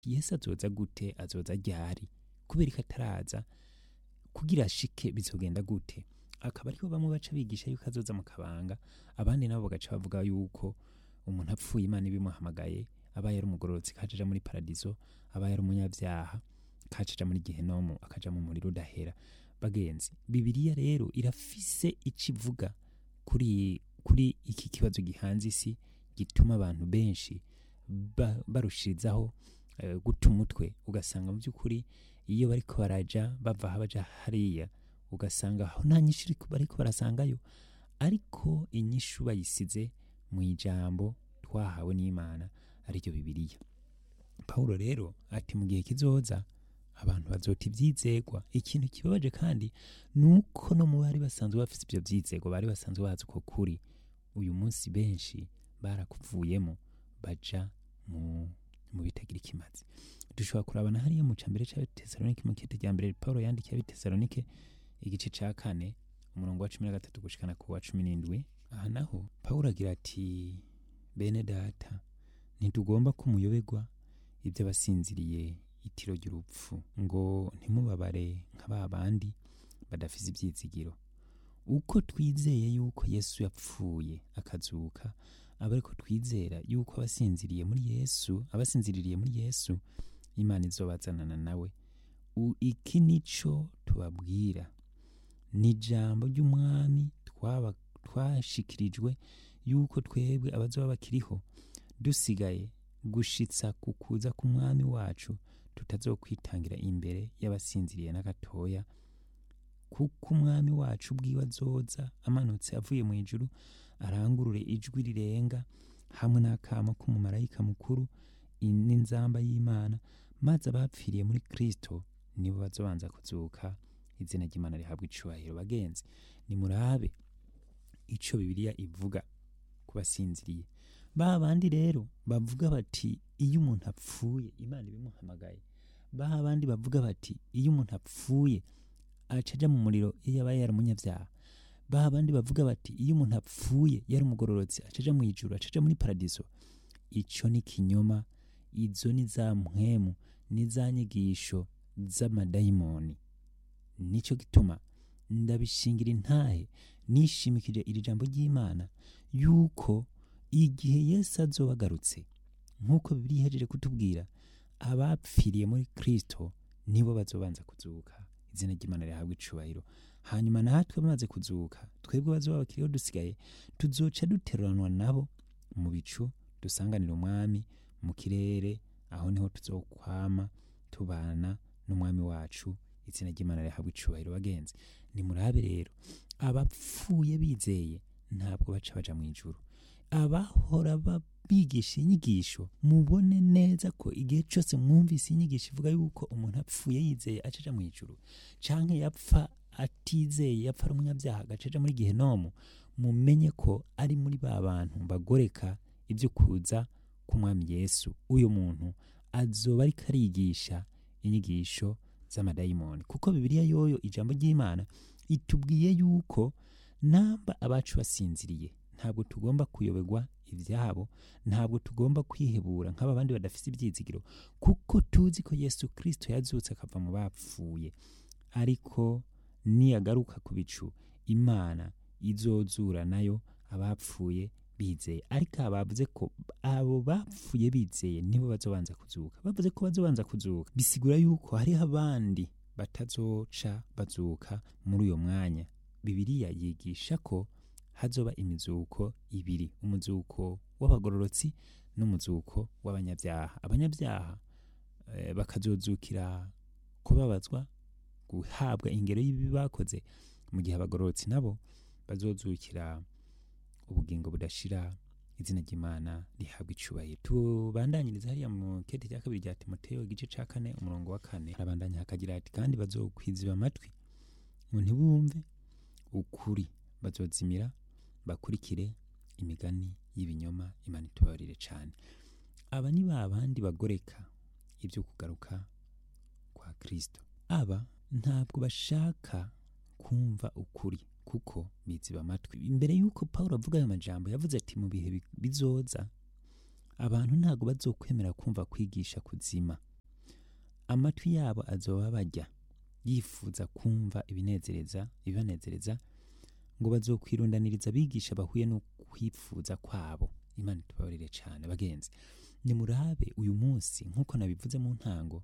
yesu azoza gute azoza ryari kubera ko ataraza kugira ashike bizogenda gute akaba ariho bamwe baca bigisha yuko azoza mu kabanga abandi nabo bagaca bavuga yuko umuntu apfuye imana ibimuhamagaye aba yari umugororotsi kajaja muri paradiso aba yari umunyabyaha kacaja muri gehenomu akaja mu muriro udahera bagenzi bibiliya rero irafise ico ivuga kuri kuri iki kibazo gihanze isi gituma abantu benshi ba, barushirizaho eh, guta umutwe ugasanga mu by'ukuri iyo bariko baraja bava aha baja hariya ugasanga aho nta nyishu iriko- bariko barasangayo ariko inyishu bayisize mu ijambo twahawe n'imana ariryo bibiliya pawulo rero ati mu gihe kizoza abantu bazota ibyizegwa ikintu kibabaje kandi ni uko no mu bari basanzwe bafite ibyo byizego bari basanzwe bazi uko kuri uyu munsi benshi barakuvuyemo baja mu mu bitagira ikimazi dushobora kurabana hariya mu cambere c'abetesalonike mu kete rya mbere paulo yandikiye abetesalonike igice ca kane umurongo wa cumi na gatatu gushikana ku wa cumi n'indwi aha naho paulo agira ati bene data ntitugomba ko muyoberwa iby'abasinziriye itiro ry'urupfu ngo ntimubabare nka ba bandi badafise ibyizigiro uko twizeye yuko yesu yapfuye akazuka aba ariko twizera yuko abasinziriye muri yesu abasinziririye muri yesu imana izobazanana nawe U- iki nico tubabwira ni ijambo ry'umwami twaba- twashikirijwe yuko twebwe abazoba bakiriho dusigaye gushitsa ku kuza k'umwami wacu tutazokwitangira imbere y'abasinziriye na gatoya kuko umwami wacu ubwiwe azoza amanutse avuye mu ijuru arangurure ijwi rirenga hamwe n'akamo k'umumarayika mukuru i- n'inzamba y'imana maze abapfiriye muri kristo nibo bazobanza kuzuka izina ry'imana rihabwa icubahiro bagenzi nimurabe ico bibiliya ivuga ku basinziriye ba bandi rero bavuga bati iyo umuntu apfuye imana ibimuhamagaye ba bandi bavuga bati iyo umuntu apfuye aca aja mu muriro iyo yaba yari umunyabyaha ba bandi bavuga bati iyo umuntu apfuye yari umugororotsi aca aja mu ijuru aca aja muri paradiso ico ni kinyoma izo ni za mpwemu ni za nyigisho z'amadayimoni nico gituma ndabishingira intahe nishimikije iri jambo ry'imana yuko igihe yesu azoba agarutse nk'uko bibiri ihejeje kutubwira abapfiriye muri kristo nibo bazobanza kuzuka izina ry'imana rihabwa icubahiro hanyuma natwe bamaze kuzuka twebwe bazoba bakiriho dusigaye tuzoca duteruranwa nabo mu bicu dusanganira umwami mu kirere aho niho tuzokwama tubana n'umwami wacu izina ry'imana rihabwa icubahiro bagenzi nimurabe rero abapfuye bizeye ntabwo baca baja mu ijuru abahora ba- bigisha inyigisho mubone neza ko igihe cyose mwumvise inyigisho ivuga yuko umuntu apfuye yizeye acaja mu ijuru canke yapfa atizeye yapfa ari umunyabyaha agacaja muri gihenomu mumenye ko ari muri ba bantu bagoreka ibyo kuza k'umwami yesu uyu muntu azoba ariko arigisha inyigisho z'amadayimoni kuko bibiliya yoyo ijambo ry'imana itubwiye yuko namba abacu basinziriye ntabwo tugomba kuyoberwa ibyabo ntabwo tugomba kwihebura nk'aba bandi badafite ibyizigiro kuko tuzi ko yesu kirisito yazutse akava mu bapfuye ariko niyagaruka ku bicu imana izozura nayo abapfuye bizeye ariko aba bavuze ko abo bapfuye bizeye nibo bazobanza kuzuka bavuze ko bazobanza kuzuka bisigura yuko hariho abandi batazoca bazuka muri uyo mwanya bibiliya yigisha ko hazoba imizuko ibiri umuzuko w'abagororotsi n'umuzuko w'abanyabyaha abanyabyaha eh, bakazozukira kubabazwa guhabwa ingero y'ibibi bakoze mu gihe abagororotsi nabo bazozukira ubugingo budashira izina ry'imana rihabwa icubahiro tubandanyiriza hariya mu kete cya kabiri rya timoteyo igice ca kane umurongo wa kane harabandanya hakagira ati kandi bazokwiziba amatwi ngo ntibumve ukuri bazozimira bakurikire imigani y'ibinyoma imana itubabarire cane aba ni ba bandi bagoreka ibyo kugaruka kwa kristo aba ntabwo bashaka kumva ukuri kuko biziba amatwi imbere y'uko pawulo avuga ayo majambo yavuze ati mu bihe bi- bizoza abantu ntabwo bazokwemera kumva kwigisha kuzima amatwi yabo azoba bajya yifuza kumva ibinezereza ibibanezereza ngo bazokwirundaniriza abigisha bahuye no kwifuza kwabo imana itubabarire cyane bagenzi nimurabe uyu munsi nk'uko nabivuze mu ntango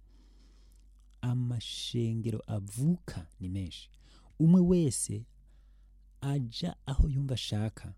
amashengero avuka ni menshi umwe wese aja aho yumva ashaka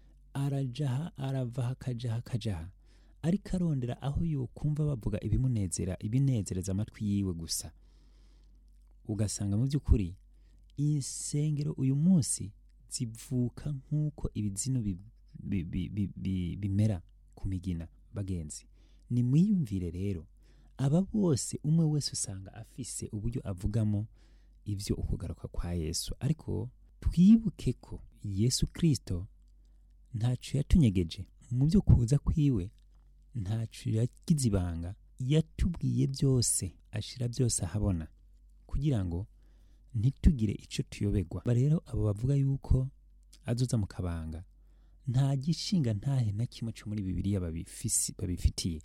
arajaha aravaha akajaha akajaha ariko arondera aho yokumva bavuga ibimunezera ibinezereza amatwi yiwe gusa ugasanga mu by'ukuri insengero uyu munsi zivuka nk'uko ibizino bi- bi- bi- bi- bi- bimera ku migina bagenzi ni mwiyumvire rero aba bose umwe wese usanga afise uburyo avugamo ibyo ukugaruka kwa yesu ariko twibuke ko yesu kirisito ntacyo yatunyegeje mu byo kuza kwiwe ntacyo yagize ibanga yatubwiye byose ashira byose ahabona kugira ngo ntitugire icyo tuyoberwa Ba rero abo bavuga yuko azoza mu kabanga nta gishinga ntahe na kimwe cyo muri bibiliya babifisi- babifitiye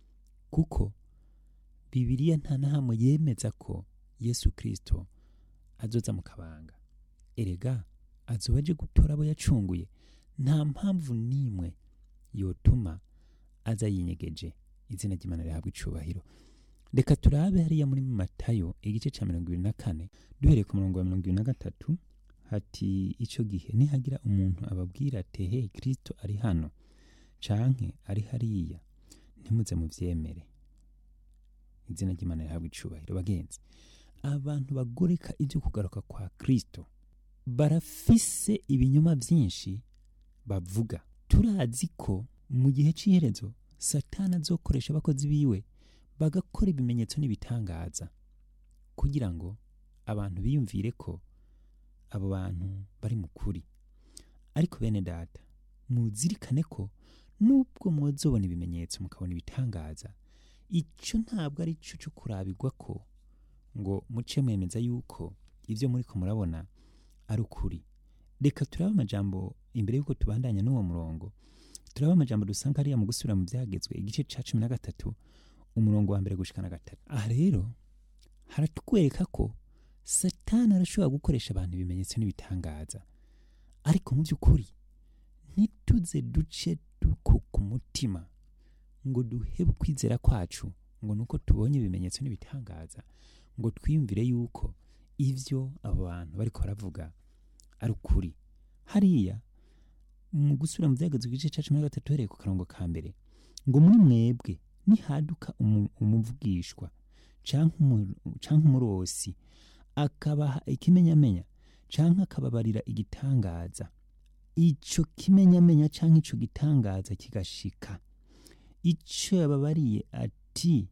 kuko bibiliya nta na hamwe yemeza ko yesu kirisito azoza mu kabanga erega azoba aje gutora abo yacunguye nta mpamvu n'imwe yotuma aza yinyegeje izina ry'imana rihabwa icubahiro reka turabe hariya muri matayo igice cya mirongo ibiri na kane duhereye ku murongo wa mirongo ibiri na gatatu hati icyo gihe nihagira umuntu ababwira ati he kirisito ari hano canke ari hariya ntimuze muvyemere izina ry'imana rihabwa icubahiro bagenzi abantu bagoreka ibyo kugaruka kwa kristo barafise ibinyoma byinshi bavuga turazi ko mu gihe cy'iherezo satani azokoresha abakozi biwe bagakora ibimenyetso n'ibitangaza kugira ngo abantu biyumvire ko abo bantu bari mu kuri ariko bene data muzirikane ko nubwo mwazobona ibimenyetso mukabona ibitangaza icyo ntabwo ari cyo cyo kurabirwa ko ngo muce mwemeza yuko ibyo muri ko murabona ari ukuri reka turabe amajambo imbere y'uko tubandanya n'uwo murongo turabe amajambo dusanga hariya mu gusubira mu byagezwe igice cya cumi na gatatu umurongo wa mbere gushika na gatatu aha rero haratwereka ko satani arashobora gukoresha abantu ibimenyetso n'ibitangaza ariko mu by'ukuri ntituze duce dukuka umutima ngo duhebe ukwizera kwacu ngo nuko tubonye ibimenyetso n'ibitangaza ngo twiyumvire yuko ibyo abo bantu bariko baravuga ari ukuri hariya mu gusubira mu byagezwe igice cya cumi na gatatu uhereye ku karongo ka mbere ngo muri mwebwe nihaduka umu- umuvugishwa canke umu- canke umurosi akabaha ikimenyamenya canke akababarira igitangaza ico kimenyamenya canke ico gitangaza kigashika ico yababariye ati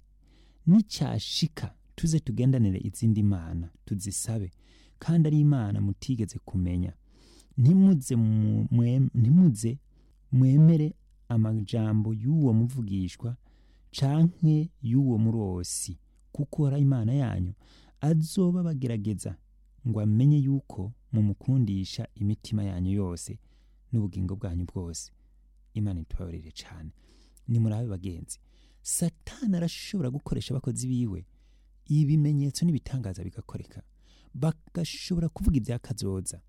nicyashika tuze tugendanire izindi mana tuzisabe kandi ari imana mutigeze kumenya ntimuze mu- mwe- ntimuze mwemere amajambo y'uwo muvugishwa canke y'uwo murosi kuko ari imana yanyu azoba bagerageza ngo amenye yuko mumukundisha imitima yanyu yose n'ubugingo bwanyu bwose imana itubabarire cyane nimurabe bagenzi satani arashobora gukoresha abakozi biwe ibimenyetso n'ibitangaza bigakoreka bagashobora kuvuga ibya kazoza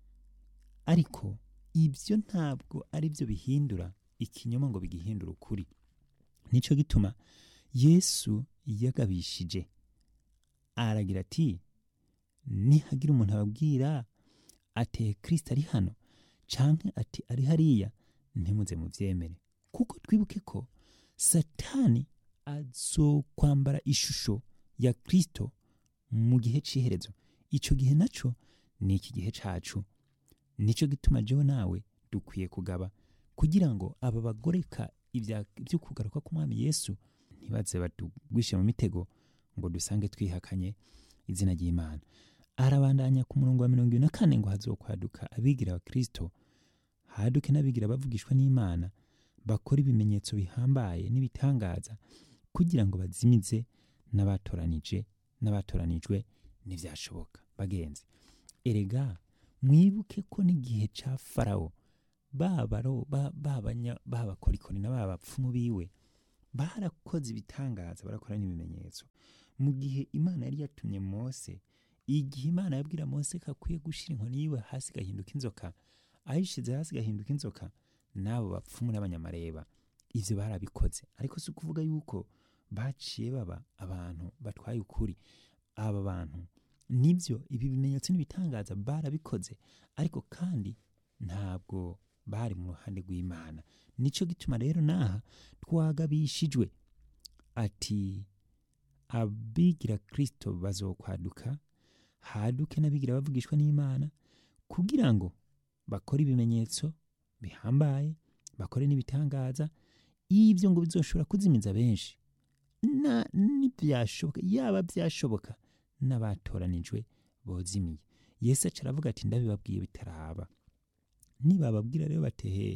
ariko ibyo ntabwo ari byo bihindura ikinyoma ngo bigihindure ukuri nicyo gituma yesu yagabishije aragira ati nihagira umuntu ababwira ati kirisita ari hano canke ati ari hariya ntimuze mubyemere kuko twibuke ko satani azokwambara ishusho ya kirisito mu gihe cy'iherezo icyo gihe nacyo ni iki gihe cacu nicyo gituma jewe nawe dukwiye kugaba kugira ngo aba bagoreka ibya- ibyo kugaruka k'umwami yesu ntibaze batugwishe mu mitego ngo dusange twihakanye izina ry'imana arabandanya ku murongo wa mirongo ibiri na kane ngo hazokwaduka abigira abakristo haduke n'abigira bavugishwa n'imana bakora ibimenyetso bihambaye n'ibitangaza kugira ngo bazimize n'abatoranije n'abatoranijwe ntibyashoboka bagenzi erega mwibuke ko n'igihe ca farawo babaro babakorikori na ba bapfumu biwe barakoze ibitangaza barakora n'ibimenyetso mu gihe imana yari yatumye mose igihe imana yabwira mose ko akwiye gushyira inkoni yiwe hasi igahinduka inzoka ayishyize hasi igahinduka inzoka n'abo bapfumu n'abanyamareba ibyo barabikoze ariko si ukuvuga yuko baciye baba abantu batwaye ukuri aba bantu nibyo ibi bimenyetso n'ibitangaza barabikoze ariko kandi ntabwo bari mu ruhande rw'imana nicyo gituma rero n'aha twagabishijwe ati abigira kirisito bazokwaduka haduke n'abigira bavugishwa n'imana kugira ngo bakore ibimenyetso bihambaye bakore n'ibitangaza ibyo ngo bizoshobora kuzimiza benshi na ntibyashoboka yaba byashoboka n'abatoranijwe bozimiye yesu aca aravuga ati ndabibabwiye bitaraba nibababwira rero batehe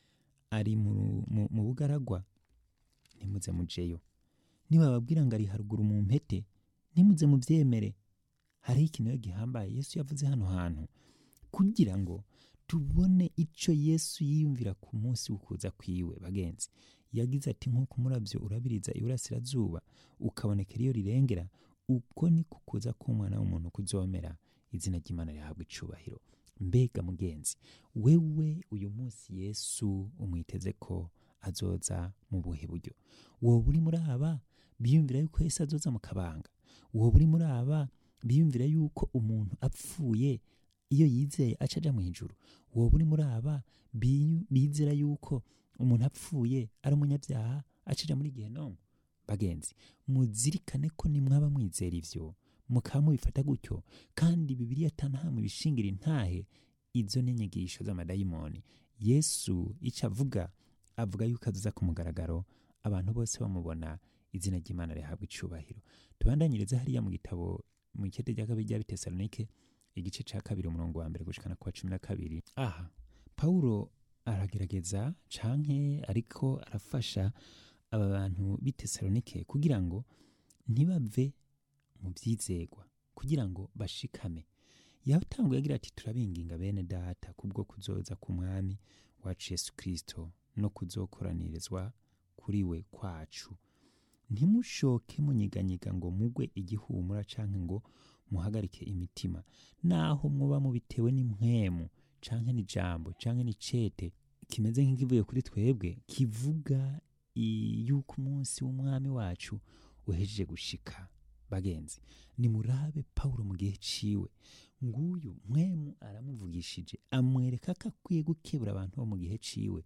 ari mu, mu, mu bugaragwa ntimuze mujeyo nibababwira ngo ari haruguru mu mpete ntimuze mubyemere hariho ikintu rero gihambaye yesu yavuze hano hantu kugira ngo tubone icyo yesu yiyumvira ku munsi w'ukuza kwiwe bagenzi yagize ati nk'uko umurabyo urabiriza iburasirazuba ukabonekera iyo rirengera uko ni kukuza k'umwana w'umuntu kuzomera izina ry'imana rihabwa icubahiro mbega mugenzi wewe uyu munsi yesu umwiteze ko azoza mu buhe buryo wowe uri muri aba biyumvira yuko yesu azoza mu kabanga wowe uri muri aba biyumvira yuko umuntu apfuye iyo yizeye aca aja mu ijuru wowe uri muri aba biyu- bizera yuko umuntu apfuye ari umunyabyaha aca aja muri gehinomu bagenzi muzirikane ko nimwaba mwizera ivyo mukaba mubifata gutyo kandi bibiliya atanahamwe ibishingira intahe izo ni inyigisho z'amadayimoni yesu icyo avuga avuga yuko azoza ku mugaragaro abantu bose bamubona izina ry'imana rihabwa icubahiro tubandanyirize hariya mu gitabo mu ikete rya kabiri rya bitesalonike igice ca kabiri umurongo wa mbere gushikana ku wa cumi na kabiri aha pawulo aragerageza canke ariko arafasha aba bantu b'itesalonike kugira ngo ntibave mu byizegwa kugira ngo bashikame yatanguye agira ati turabinginga bene data kubwo kuzoza ku mwami wacu yesu kirisito no kuzokoranirizwa kuri we kwacu ntimushoke munyiganyiga ngo mugwe igihumura canke ngo muhagarike imitima naho muba mubitewe n'impwemu canke n'ijambo canke n'icete kimeze nk'ikivuye kuri twebwe kivuga i- yuko umunsi w'umwami wacu uhejeje gushika bagenzi nimurabe pawulo mu gihe ciwe nguyu mwemu aramuvugishije amwereka ko akwiye gukebura abantu bo mu gihe ciwe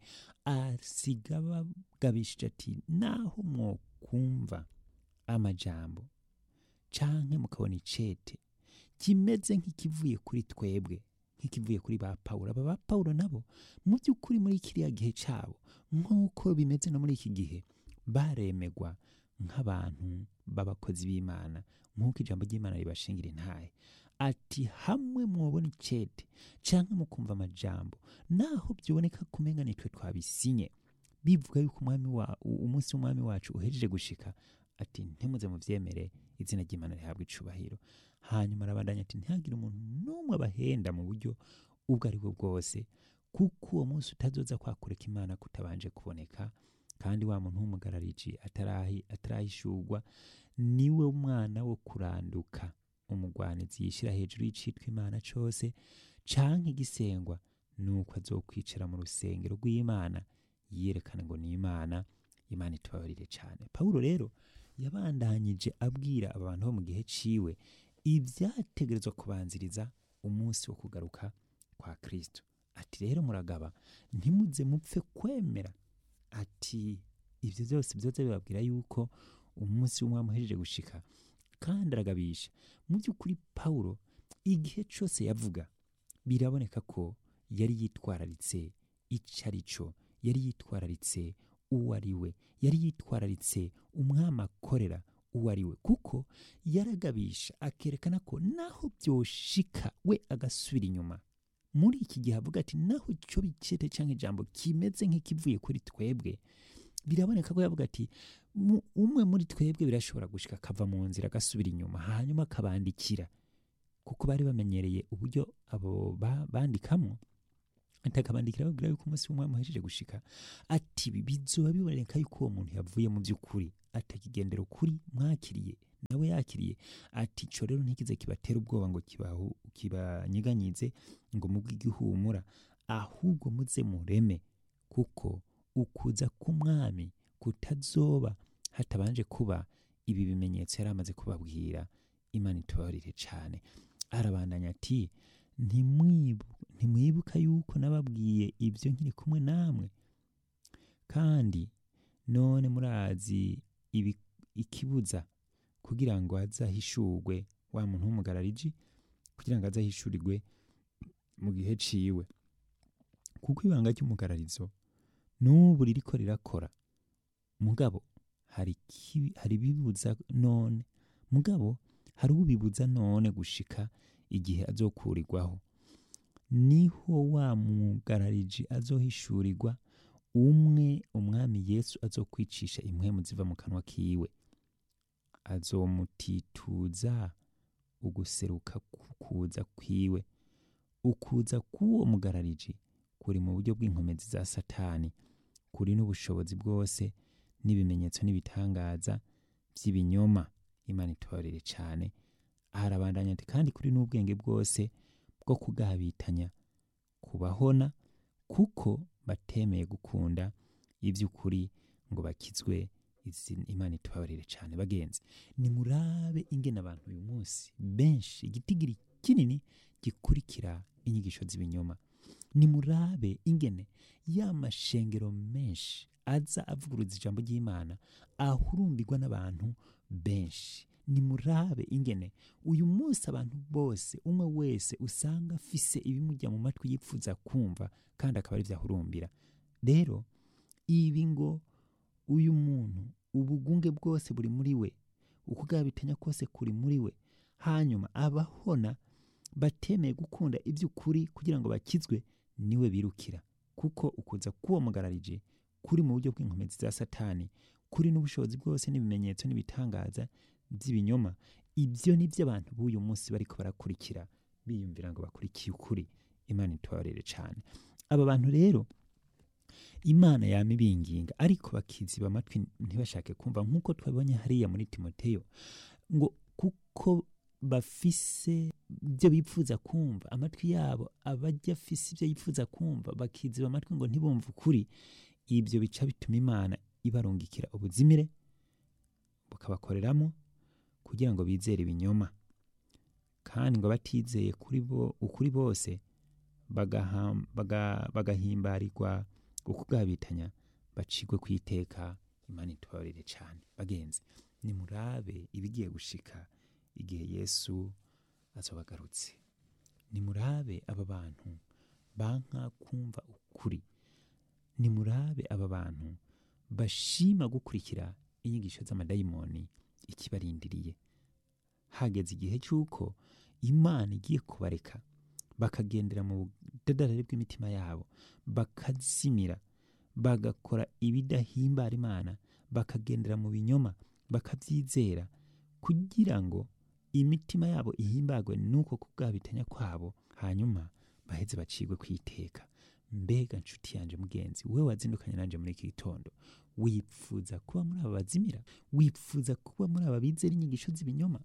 asiga bagabishije ati naho mwokumva amajambo canke mukabona icete kimeze nk'ikivuye kuri twebwe nk'ikivuye kuri ba pawulo aba ba pawulo nabo mu by'ukuri muri kiriya gihe cyabo nk'uko bimeze no muri iki gihe baremegwa nk'abantu b'abakozi b'imana nk'uko ijambo ry'imana ribashingira intahe ati hamwe mwobona icete canke mukumva amajambo naho byoboneka kumenga nitwe twabisinye bivuga yuko umwami wa u- umunsi w'umwami wacu uhejeje gushika ati ntimuze muvyemere izina ry'imana rihabwa icubahiro hanyuma arabandanya ati ntihagire umuntu n'umwe abahenda mu buryo ubwo ari bwo bwose kuko uwo munsi utazoza kwakureka imana kutabanje kuboneka kandi wa muntu w'umugarariji atarahi atarahishurwa niwe mwana wo kuranduka umugwanizi yishyira hejuru y'icitwa imana cose canke igisengwa nuko azokwicara mu rusengero rw'imana yerekana ngo ni imana imana itubabarire cyane pawulo rero yabandanyije abwira aba bantu bo mu gihe ciwe ibyategerezwa kubanziriza umunsi wo kugaruka kwa kristo ati rero muragaba ntimuze mupfe kwemera ati ibyo byose byoza bibabwira yuko umunsi w'umwami uhejeje gushika kandi aragabisha mu by'ukuri pawulo igihe cyose yavuga biraboneka ko yari yitwararitse icyo ari cyo yari yitwararitse uwo ari we yari yitwararitse umwami akorera uwo ari we kuko yaragabisha akerekana ko naho byoshika we agasubira inyuma muri iki gihe avuga ati naho icyo bicete cyangwa ijambo kimeze nk'ikivuye kuri twebwe biraboneka ko yavuga ati "Mu- umwe muri twebwe birashobora gushika akava mu nzira agasubira inyuma hanyuma akabandikira kuko bari bamenyereye uburyo abo ba- bandikamo ati akabandikira babwira yuko umunsi w'umwami uhejeje gushika ati ibi bizoba biboneka yuko uwo muntu yavuye mu by'ukuri atakigendera ukuri mwakiriye nawe yakiriye ati ico rero ntikize kibatera ubwoba ngo kibahu- kibanyiganyize ngo mubwe igihumura ahubwo muze mureme kuko ukuza k'umwami kutazoba hatabanje kuba ibi bimenyetso yari amaze kubabwira imana itubabarire cane arabandanya ati "Ntimwibu- ntimwibuka yuko nababwiye ibyo nkiri kumwe namwe kandi none murazi ibi- ikibuza kugira ngo azahishurwe wa muntu w'umugarariji kugira ngo azahishurirwe mu gihe ciwe kuko ibanga ry'umugararizo n'ubu ririko rirakora mugabo hari ikibi- hari ibibuza none mugabo hari ubibuza none gushika igihe azokurirwaho niho wa mugarariji azohishurirwa umwe umwami yesu azokwicisha impwemu ziva mu kanwa kiwe azomutituza uguseruka kuza kwiwe ukuza k'uwo mugarariji kuri mu buryo bw'inkomezi za satani kuri n'ubushobozi bwose n'ibimenyetso n'ibitangaza by'ibinyoma imana itubarire cyane harabandanya ati kandi kuri n'ubwenge bwose bwo kugabitanya kubahona kuko batemeye gukunda iby'ukuri ngo bakizwe izi imana itubabarire cyane bagenzi nimurabe ingene abantu uyu munsi benshi igitigiri kinini gikurikira inyigisho z'ibinyoma nimurabe ingene ya mashengero menshi aza avuguruza ijambo ry'imana ahurumbirwa n'abantu benshi nimurabe ingene uyu munsi abantu bose umwe wese usanga afise ibimujya mu matwi yipfuza kumva kandi akaba ari byo ahurumbira rero ibi ngo uyu muntu ubugunge bwose buri muri we ukugabitanya kose kuri muri we hanyuma abahona batemeye gukunda iby'ukuri kugira ngo bakizwe niwe birukira kuko ukuza k'uwo mugararije kuri mu buryo bw'inkomezi za satani kuri n'ubushobozi bwose n'ibimenyetso n'ibitangaza by'ibinyoma ibyo ni byo abantu b'uyu munsi bariko barakurikira biyumvira ngo bakurikiye ukuri imana itubarere cyane aba bantu rero imana yama ibinginga ariko bakiziba amatwi ntibashake kumva nk'uko twabonye hariya muri timoteyo ngo kuko bafise ibyo bipfuza kumva amatwi yabo abajya afise ibyo yifuza kumva bakiziba amatwi ngo ntibumve ukuri ibyo bica bituma imana ibarungikira ubuzimire bukabakoreramo kugira ngo bizere ibinyoma kandi ngo batizeye kuri bo ukuri bose bagaham- baga- bagahimbarirwa ukugabitanya bacigwe ku iteka imana itubabarire cyane bagenzi nimurabe ibigiye gushika igihe yesu azobagarutse nimurabe aba bantu banka kumva ukuri nimurabe aba bantu bashima gukurikira inyigisho z'amadayimoni ikibarindiriye hageze igihe cy'uko imana igiye kubareka bakagendera mu budadarari bw'imitima yabo bakazimira bagakora ibidahimbara imana bakagendera mu binyoma bakabyizera kugira ngo imitima yabo ihimbagwe n'uko kubwabitanya kwabo hanyuma baheze bacigwe ku iteka mbega nshuti yanje mugenzi we wazindukanye nanje muri iki gitondo wipfuza kuba muri aba bazimira wipfuza kuba muri aba bizera inyigisho z'ibinyoma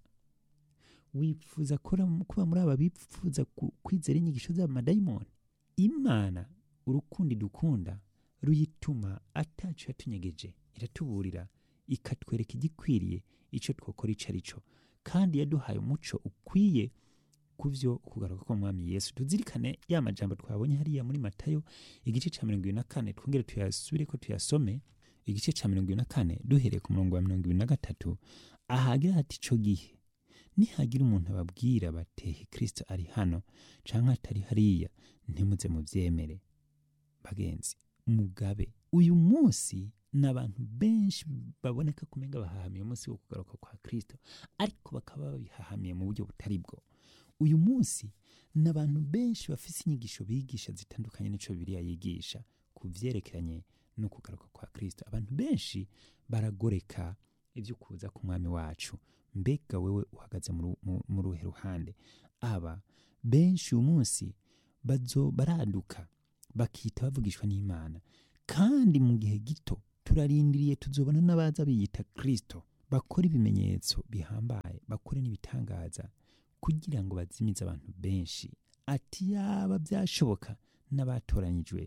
wifuza kora- kuba muri aba bifuza ku- kwizera inyigisho z'amadayimoni imana urukundo idukunda ruyituma atacu yatunyegeje iratuburira ikatwereka igikwiriye icyo twokora ico ari cyo kandi yaduhaye umuco ukwiye ku byo kugaruka k'umwami yesu tuzirikane ya majambo twabonye hariya muri matayo igice cya mirongo ibiri na kane twongere tuyasubire ko tuyasome igice cya mirongo ibiri na kane duhereye ku murongo wa mirongo ibiri na gatatu ahagira hati ico gihe nihagira umuntu ababwira batehe kristo ari hano canke atari hariya ntimuze muvyemere bagenzi mugabe uyu munsi ni abantu benshi baboneka kumenga bahahamiye umunsi wo kugaruka kwa kristo ariko bakaba babihahamiye mu buryo butari bwo uyu munsi ni abantu benshi bafise inyigisho bigisha zitandukanye n'ico bibiliya yigisha ku vyerekeranye no kugaruka kwa kristo abantu benshi baragoreka ibyo kuza ku mwami wacu mbega wewe uhagaze mu ru- mu- mu ruhe ruhande aba benshi uyu munsi bazo baraduka bakita bavugishwa n'imana kandi mu gihe gito turarindiriye tuzobona n'abaza biyita kristo bakore ibimenyetso bihambaye bakore n'ibitangaza kugira ngo bazimize abantu benshi ati yaba byashoboka n'abatoranyijwe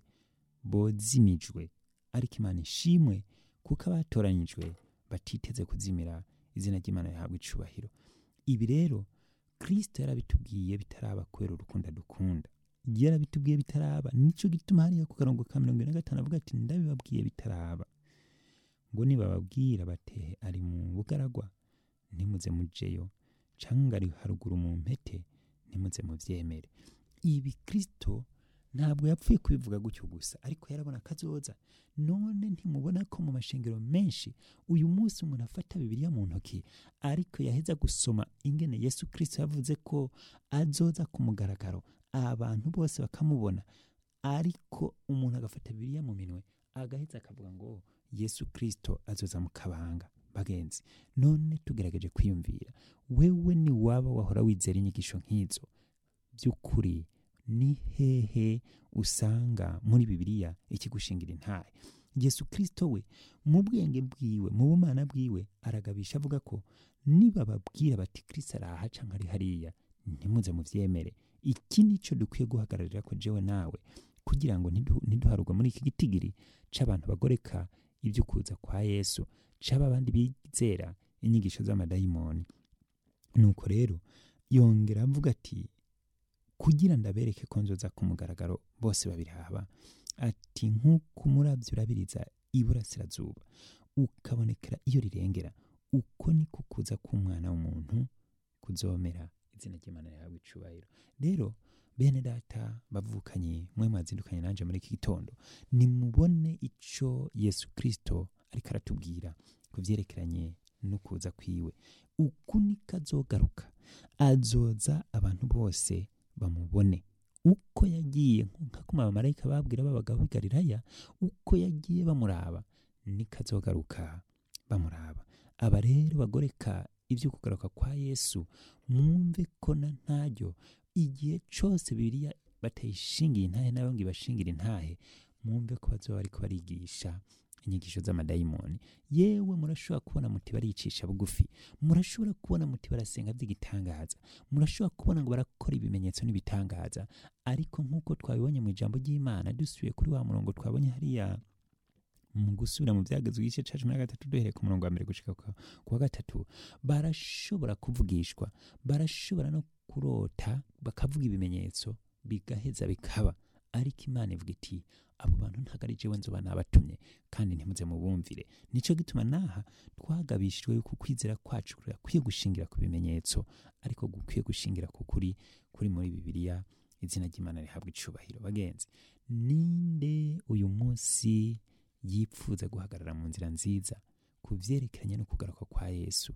bozimijwe ariko imana ishimwe kuko abatoranyijwe batiteze kuzimira izina ry'imana rihabwa icubahiro ibi rero kristo yarabitubwiye bitaraba kubera urukundo dukunda yarabitubwiye bitaraba nicyo gituma hariya ku karongo ka mirongo ine na gatanu avuga ati ndabibabwiye bitaraba ngo nibababwira batehe ari mu bugaragwa ntimuze mujeyo cyangwa ari haruguru mu mpete ntimuze mubyemere ibi kristo ntabwo yapfuye kubivuga gutyo gusa ariko yarabona akazoza none ntimubona ko mu mashengero menshi uyu munsi umuntu afata bibiliya mu ntoki ariko yaheza gusoma ingene yesu kristo yavuze ko azoza ku mugaragaro abantu bose bakamubona ariko umuntu agafata bibiliya mu minwe agaheza akavuga ngo yesu kristo azoza mu kabanga bagenzi none tugerageje kwiyumvira wewe ni waba wahora wizera inyigisho nk'izo by'ukuri ni hehe usanga muri bibiliya ikigushingira intahe yesu kristo we mu bwenge bwiwe mu bumana bwiwe aragabisha avuga ko nibababwira bati kristo araha canke ari hariya ntimuze muvyemere iki nico dukwiye guhagararira ko jewe nawe kugira ngo ntidu- ntiduharugwe muri iki gitigiri c'abantu bagoreka ibyo kuza kwa yesu c'aba bandi bizera inyigisho z'amadayimoni nuko rero yongera avuga ati kugira ndabereke ko nzoza ku mugaragaro bose babiraba ati nk'uko umurabyo urabiriza iburasirazuba ukabonekera iyo rirengera uko niko kuza k'umwana w'umuntu kuzomera izina ry'imana rihabwa icubahiro rero bene data bavukanye mwe mwazindukanye nanje muri iki gitondo nimubone ico yesu kristo ariko aratubwira ku vyerekeranye no kuza kwiwe uku niko azogaruka azoza abantu bose bamubone uko yagiye nk'uko abamarayika babwira babagabo b'i galilaya uko yagiye bamuraba niko azogaruka bamuraba aba rero bagoreka ibyo kugaruka kwa yesu mwumve ko na ntaryo igihe cose bibiliya batayishingiye intahe nayo ngo ibashingire intahe mwumve ko bazoba bariko barigisha inyigisho z'amadayimoni yewe murashobora kubona muti baricisha bugufi murashobora kubona muti barasenga by'igitangaza murashobora kubona ngo barakora ibimenyetso n'ibitangaza ariko nk'uko twabibonye mu ijambo ry'imana dusubiye kuri wa murongo twabonye hariya mu gusubira mu byagezwe igice cya cumi na gatatu duhereye ku murongo wa mbere gushika ku ku wa gatatu barashobora kuvugishwa barashobora no kurota bakavuga ibimenyetso bigaheza bikaba ariko imana ivuga iti abo bantu ntabwo ari jewe nzoba nabatumye kandi ntimuze mubumvire nico gituma naha twagabishijwe yuko kwizera kwacu kurakwiye gushingira ku bimenyetso ariko gukwiye gushingira ku kuri kuri muri bibiliya izina ry'imana rihabwa icubahiro bagenzi ninde uyu munsi yipfuza guhagarara mu nzira nziza ku vyerekeranye no kugaruka kwa yesu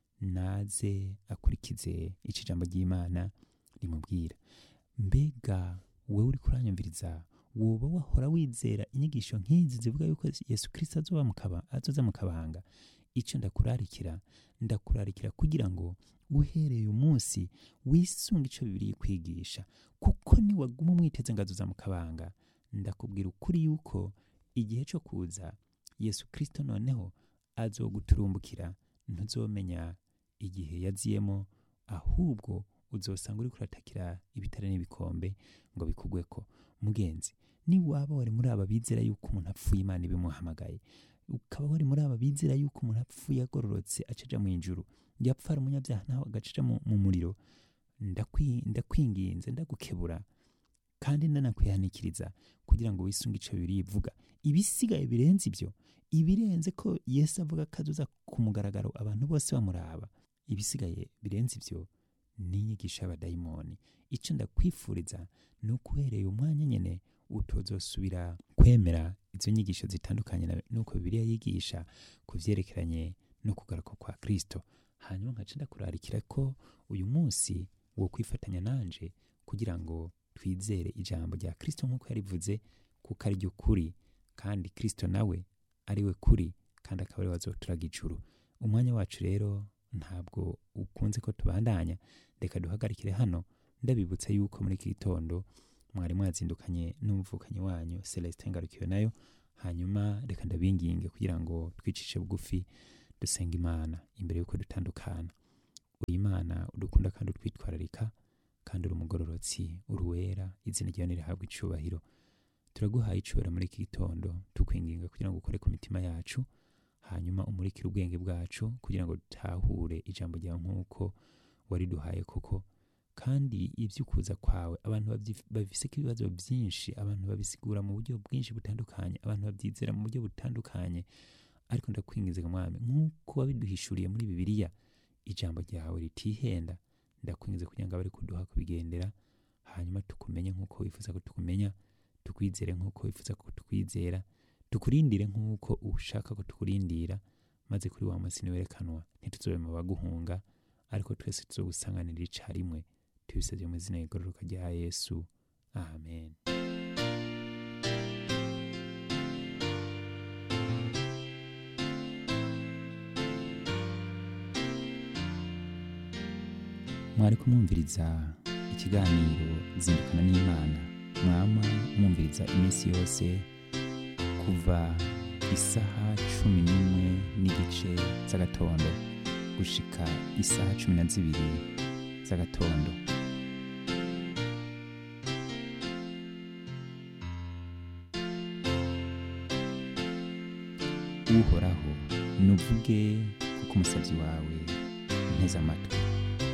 naze akurikize ico ijambo ry'imana rimubwira mbega wewe uriko uranyumviriza woba wahora wizera inyigisho nk'izi zivuga yuko yesu kristo azoba mu kaba- azoza mu kabanga ico ndakurarikira ndakurarikira kugira ngo uhereye uyu munsi wisunge ico bibiri kwigisha kuko niwaguma umwiteze ngo azoza mu kabanga ndakubwira ukuri yuko igihe cyo kuza yesu kristo noneho azoguturumbukira ntuzomenya igihe yaziyemo ahubwo uzosanga uriko uratakira ibitare n'ibikombe ngo bikugweko mugenzi niwaba wari muri aba bizera yuko umuntu apfuye imana ibimuhamagaye ukaba wari muri aba bizera yuko umuntu apfuye agororotse acaja mu ijuru yapfa ari umunyabyaha nawe agacaja mu, mu muriro ndakwi- ndakwinginze ndagukebura kandi ndanakwihanikiriza kugira ngo wisunge ico bibiri ivuga ibisigaye birenze ibyo ibirenze ko yesu avuga ko azoza ku mugaragaro abantu bose bamuraba ibisigaye birenze ibyo ni inyigisho y'abadayimoni icyo ndakwifuriza ni uko uhereye umwanya nyine utozosubira kwemera izo nyigisho zitandukanye na- n'uko bibiliya yigisha ku vyerekeranye no kugaruka kwa kristo hanyuma nkaca ndakurarikira ko uyu munsi wo kwifatanya nanje kugira ngo twizere ijambo rya kristo nk'uko yarivuze kuko ari ryo kuri kandi kristo nawe ari we kuri kandi akaba ari we azoturaga ijuru umwanya wacu rero ntabwo ukunze ko tubandanya reka duhagarikire hano ndabibutsa yuko muri iki gitondo mwari mwazindukanye n'umuvukanyi wanyu celestin ngarukiwe nayo hanyuma reka ndabinginge kugira ngo twicishe bugufi dusenga imana imbere y'uko dutandukana uri imana udukunda kandi utwitwararika kandi uri umugororotsi uri uwera izina ryawe nirihabwa icubahiro turaguhaye icubahiro muri iki gitondo tukwinginga kugira ngo ukore ku mitima yacu hanyuma umurikire ubwenge bwacu kugira ngo dutahure ijambo ryawe nk'uko wariduhaye koko kandi iby'ukuza kwawe abantu babyi- babifiseko ibibazo byinshi abantu babisigura mu buryo bwinshi butandukanye abantu babyizera mu buryo butandukanye ariko ndakwingiza mwami nk'uko wabiduhishuriye muri bibiliya ijambo ryawe ritihenda ndakwingiza kugira ngo abari kuduha kubigendera hanyuma tukumenye nk'uko wifuza ko tukumenya tukwizere nk'uko wifuza ko tukwizera tukurindire nk'uko ushaka ko tukurindira maze kuri wa munsi niwerekanwa ntituzobe mu baguhunga ariko twese tuzogusanganira icarimwe tubisabye mu izina rigororoka rya yesu amen mwari kumwumviriza ikiganiro zindukana n'imana mwama mwumviriza iminsi yose kuva isaha cumi n'imwe n'igice z'agatondo gushika isaha cumi na zibiri z'agatondo uhoraho nuvuge kuko umusabyi wawe nteze amatwi